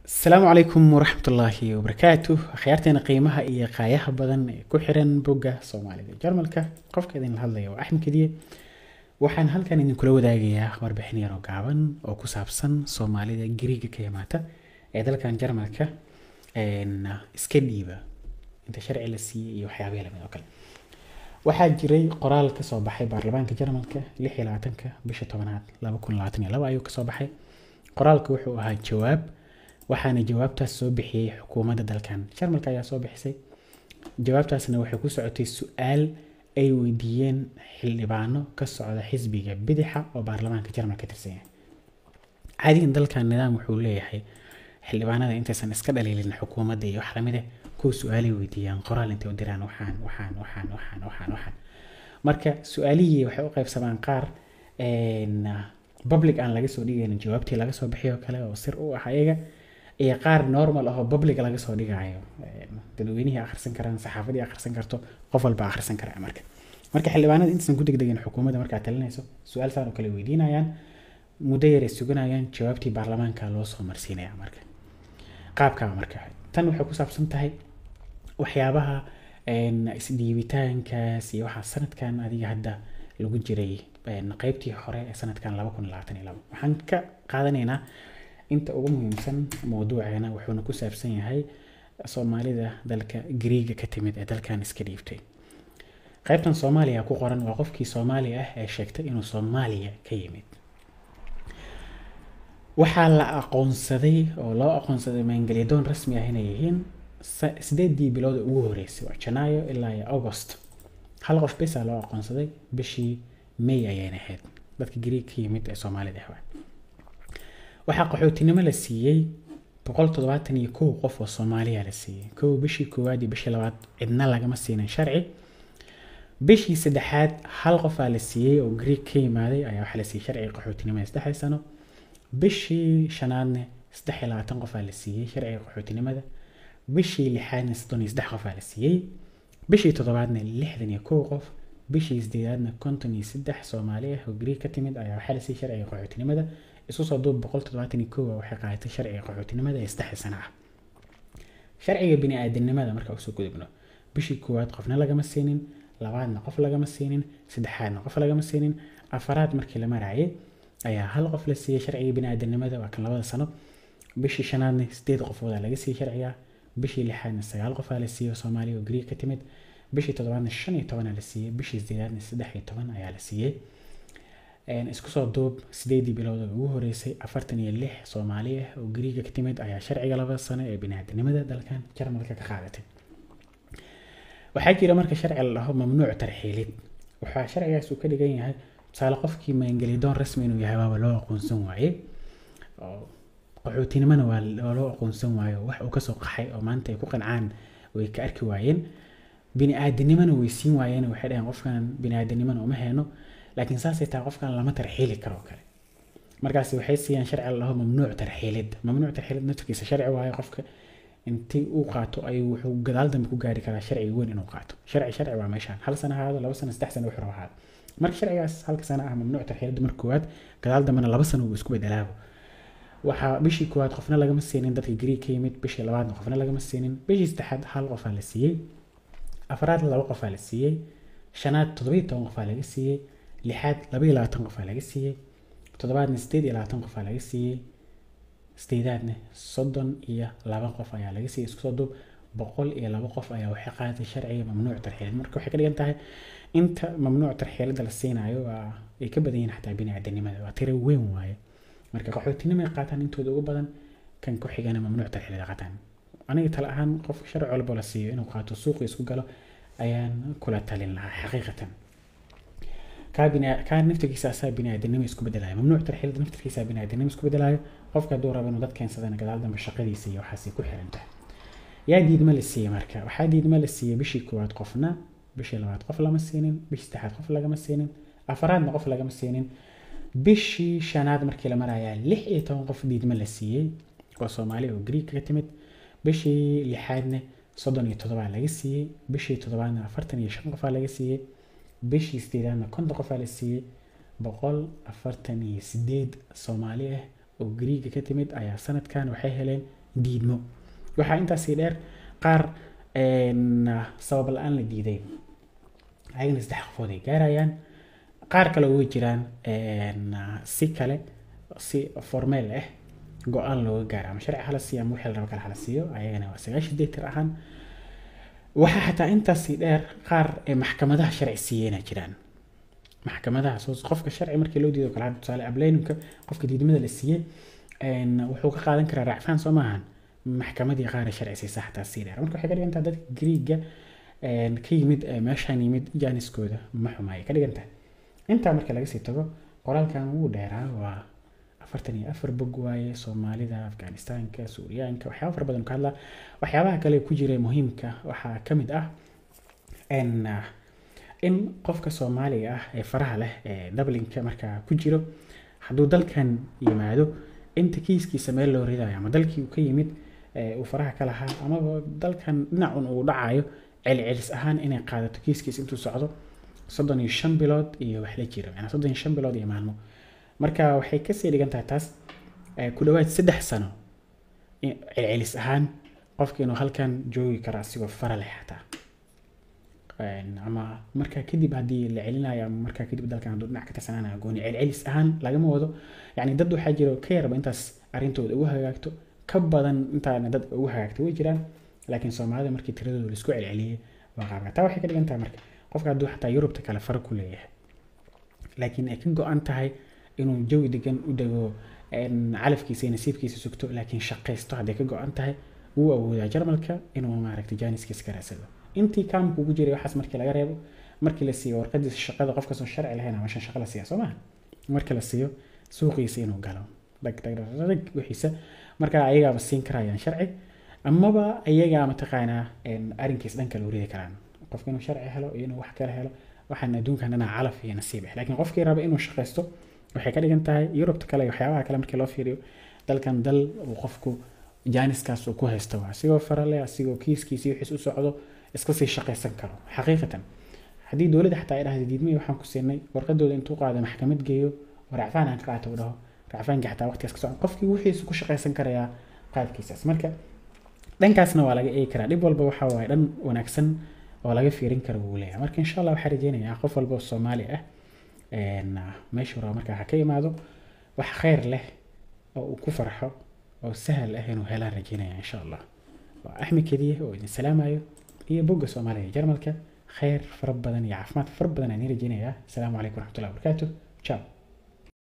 asalaamu calaykum waraxmatullaahi wabarakaatu akhyaarteena qiimaha iyo qaayaha badan ee ku xiran bogga soomaalida jarmalka qofka idinla hadlaya waa axmed kediye waxaan halkan idinkula wadaagayaa warbixin yar oo gaaban oo ku saabsan soomaalida gariiga ka yimaata ee dalkan jarmalka iska dhiiba inta sharci la siiyey iyo waxyaabaha lamid oo kale waxaa jiray qoraal kasoo baxay baarlamaanka jarmalka lix iyo labaatanka bisha tobanaad laba kun labaatan iyo laba ayuu kasoo baxay qoraalka wuxuu ahaa jawaab waxaana jawaabtaas soo bixiyey xukuumadda dalkan jarmalka ayaa soo bixisay jawaabtaasna waxay ku socotay su-aal ay weydiiyeen xildhibaano ka socda xisbiga bidixa oo baarlamaanka jarmalka tirsan yahay caadigan dalkan nidaam wuxuu leeyahay xildhibaanada intaysan iska dhaliilin xukuumadda iyo wax lamid ah kuwa su-aalay weydiiyaan qoraal intay u diraan waxaan waxaan waxaan waxaan waxaan waxaan marka su-aalihii waxay u qaybsamaan qaar public aan laga soo dhigaynin jawaabtii laga soo bixiyo kale oo sir u ah ayaga iyo qaar normal ahoo public laga soo dhigayo dadweynihii akhrisan karaan saxaafadii akhrisan karto qof walba akhrisan kara marka marka xildhibaanada intaysan ku degdegin xukuumadda markaa talinayso su-aal saan oo kale weydiinayaan muddo yar ay suganayaan jawaabtii baarlamaanka loo soo marsiinaya marka qaabkaa marka tan waxay ku saabsan tahay waxyaabaha isdhiibitaankaas iyo waxaa sanadkan adiga hadda lagu jiray qeybtii hore ee sanadkan laba kun labaatan iyo labo waxaan ka qaadanaynaa inta ugu muhiimsan mawduuceena wuxuuna ku saabsan yahay soomaalida dalka gariiga ka timid ee dalkan iska dhiibtay qeybtan soomaaliya ku qoran waa qofkii soomaali ah ee sheegtay inuu soomaaliya ka yimid waxaa la aqoonsaday oo loo aqoonsaday maangeliyadoon rasmi ah inay yihiin sideedii bilood ugu horeysay waa janaayo ilaa iyo august hal qof besaa loo aqoonsaday bishii may ayayna ahayd dadka gariig ka yimid ee soomaalida ah waxaa qaxootinimo la siiyey boqol toddobaatan iyo kow qof oo soomaaliya la siiyey kow bishii koowaad iyo bishii labaad cidna lagama siinin sharci bishii saddexaad hal qofaa la siiyey oo gariig ka yimaaday ayaa waxaa la siiyey sharciga qaxootinimada saddexda sano bishii shanaadne saddex iyo labaatan qofaa la siiyey sharciga qaxootinimada bishii lixaadna soddon iyo saddex qofaa la siiyey bishii toddobaadna lixdan iyo kow qof bishii sideedaadna konton iyo saddex soomaali ah oo gariig ka timid ayaa waxaa la siiyey sharciga qaxootinimada isu soo duub boqol toddobaatan iyo kow waxay qaadatay sharciga qaxootinimada ee saddexda sano ah sharciga bini-aadanimada marka usoo gudubno bishii koowaad qofna lagama siinin labaadna qof lagama siinin saddexaadna qof lagama siinin afaraad markii la maraayay ayaa hal qof la siiyey sharciga bini-aadanimada waa kan labada sano bishii shanaadna sideed qofoodaa laga siiyey sharciga bishii lixaadna sagaal qofaa la siiyey oo soomaaliya oo gariig ka timid bishii toddobaadna shan iyo tobanaa la siiyey bishii sideedaadna saddex iyo toban ayaa la siiyey isku soo duub sideedii bilood oo ugu horeysay afartan iyo lix soomaali ah oo gariiga ka timid ayaa sharciga labada sano ee biniaadanimada dalkan jarmalka ka qaadatay waxaa jira marka sharci la dhaho mamnuuc tarxiilid waxaa sharcigaas uu ka dhigan yahay tusaale qofkii maangelidoon rasmi inuu yahay waaba loo aqoonsan waaye qaxootinimona waa loo aqoonsan waayo wax uu kasoo qaxay oo maanta ay ku qancaan way ka arki waayeen bini-aadanimona way siin waayeen waxay dhaheen qofkan bini-aadanimona uma heeno laakiin saasay tahay qofkan lama tarxiili karo kale markaasi waxay siiyaan sharci la dhaho mamnuuc tarxiilid mamnuuc tarxiilid naftirkiisa sharci waayo qofka intii uu qaato ayuu wuxuu gadaal dambe ku gaari karaa sharci weyn inuu qaato sharci sharci waa meeshaan hal sano ahaado laba sano saddex sano wuxuu ahaado marka sharcigaas halka sano ah mamnuuc tarxiilid marka koowaad gadaal dambena laba sano uu isku bedelaabo waxaa bishii koowaad qofna lagama siinin dadka gariig ka yimid bishii labaadna qofna lagama siinin bishii saddexaad hal qofaa la siiyey afraad laba qofaa la siiyey shanaad toddobiyo toban qofaa laga siiyey lixaad laba iyo labaatan qofaa laga siiyey toddobaadna sideed iyo labaatan qofaa laga siiyey sideedaadna soddon iyo laba qof ayaa laga siiyey isku soo duub boqol iyo laba qof ayaa waxay qaadatay sharciga mamnuuc tarxiilid marka waxay ka dhigan tahay inta mamnuuc tarxiilada la siinayo waa ay ka badan yihiin xataa bini-aadanimada waa tiro weyn waaye marka qaxootinimo ay qaataan intooda ugu badan kan ku xigana mamnuuc tarxiilada qaataan aniga tale ahaan qof sharci walba la siiyo inuu qaato suuqi isku galo ayaan kula talin lahaa xaqiiqatan kaa naftirkiisa asaa bini-aadanimo isku bedelayo mamnuuc tarxiilada naftirkiisa bini-aadanimo isku bedelayo qofka hadduu rabo inuu dad keensadana gadaal dambe shaqadiisa iyo waxaasay ku xiran tahay yaa diidma la siiyey marka waxaa diidma la siiyey bishii koowaad qofna bishii labaad qof lama siinin bishii saddexaad qof lagama siinin afaraadna qof lagama siinin bishii shanaad markii la marayaa lix iyo toban qof diidma la siiyey oo soomaali oo gariig ka timid bishii lixaadna soddon iyo toddobaa laga siiyey bishii toddobaadna afartan iyo shan qofaa laga siiyey bishii sideedaadna konton qofaa la siiyey boqol afartan iyo sideed soomaali ah oo gariiga ka timid ayaa sanadkan waxay heleen diidmo waxaa intaasii dheer qaar sabab la-aan la diiday ayagana saddex qofood ay gaarayaan qaar kale way jiraan si kale si formeel ah go-aan looga gaara ama sharci hala siiyo ama wixii la rabo kale hala siiyo ayagana waa sagaashan deetar ahaan waxaa xataa intaasii dheer qaar maxkamadaha sharci siiyeyna jiraan maxkamadaha soo qofka sharci markii loo diido kale tusaale ableynimka qofka diidmada la siiyey wuxuu ka qaadan karaa raacfaan soo maahan maxkamadii qaara sharci siisa xataa sii dheer marka waxay ka dhigan tahay dadka griiga ka yimid meeshaan yimid jaaniskooda ma xumaayay ka dhigan tahay intaa marka laga sii tago qoraalkan wuu dheeraa waa afartan iyo afar bog waaye soomaalida afganistaanka suuriyaanka waxyaaba fara badan ka hadlaa waxyaabaha kale ku jira muhiimka waxaa ka mid ah in qofka soomaaliga ah ee faraha leh ee dublinka markaa ku jiro hadduu dalkan yimaado inta kiiskiisa meel loo ridayo ama dalkii uu ka yimid uu faraha ka lahaa amaba dalkan dhinacun uu dhacayo celcelis ahaan inay qaadato kiiskiisa intuu socdo soddon iyo shan bilood iyo wax la jiro yani soddon iyo shan bilood iyo maalmo marka waxay kasii dhigan tahay taas ku dhawaad saddex sano celcelis ahaan qofka inuu halkan joogi karo asigoo fara leh xataa ama markaa kadib haddii la celinayo ama markaa kadib dalkan hadduu dhinac ka tirsanaanayo gooni celcelis ahaan lagama wado yani dad waxaa jiro ka yarba intaas arrintooda ugu hagaagto ka badan intaana dad ugu hagaagto way jiraan laakiin soomaalida markii tiradooda laisku celceliyey waa qaabka taa waxay ka dhigan tahay marka qofka hadduu xataa yurubta kale fara ku leeyahay laakiin ay ka go-an tahay inuu jawi degan u dego calafkiisa iyo nasiibkiisa sugto laakiin shaqaysto hadday ka go-an tahay wuu awoodaa jarmalka inuu maaragtay jaaniskiisa ka raadsado intii kaamku ugu jiray waxaas markii laga reebo markii la siiyo warqadiisa shaqada qof kastoo sharci lahayn ama shan shaqo la siiya soo maha markii la siiyo suuqiisa inuu galo dhagdhagdhag wixiisa marka ayagaaba siin karayaan sharci amaba ayagaa mataqaanaa arrinkiis dhanka loo ridi karaan qofka inuu sharci helo iyo inuu wax kale helo waxaan adduunkan dhanaa calaf iyo nasiib ah laakiin qofkii raba inuu shaqaysto waxay ka dhigan tahay yurubta kale iyo waxyaabaha kale markii loo fiiriyo dalkan dal uu qofku jaaniskaas uu ku haysto waa asigoo farale asigoo kiiskiisi wixiis u socdo iska sii shaqaysan karo xaqiiqatan haddii dowladda xataa ay dhahda diidmay waxaan ku siinay warqadooda intuu qaado maxkamad geeyo oo racfaan aan ka qaato u dhaho racfaanka xataa waqtigaas ka socon qofkii wixiisu ku shaqaysan karayaa qaabkiisaas marka dhankaasna waa laga eegi karaa dhib walba waxa waaye dhan wanaagsan oo laga fiirin karo wuu leeyahay marka insha allah waxaa rajeynayaa qof walba oo soomaali ah meeshuu rabo markaa ha ka imaado wax khayr leh oo uu ku farxo oo sahal ah inuu helaan rajeynaya insha allah waa axmed kediye oo idin salaamayo iyo bogga soomaaliya iyo jarmalka khayr fara badan iyo caafimaad fara badan aan idin rajeynayaa asalaamu calaykum waraxmatullahi wabarakaatu ciao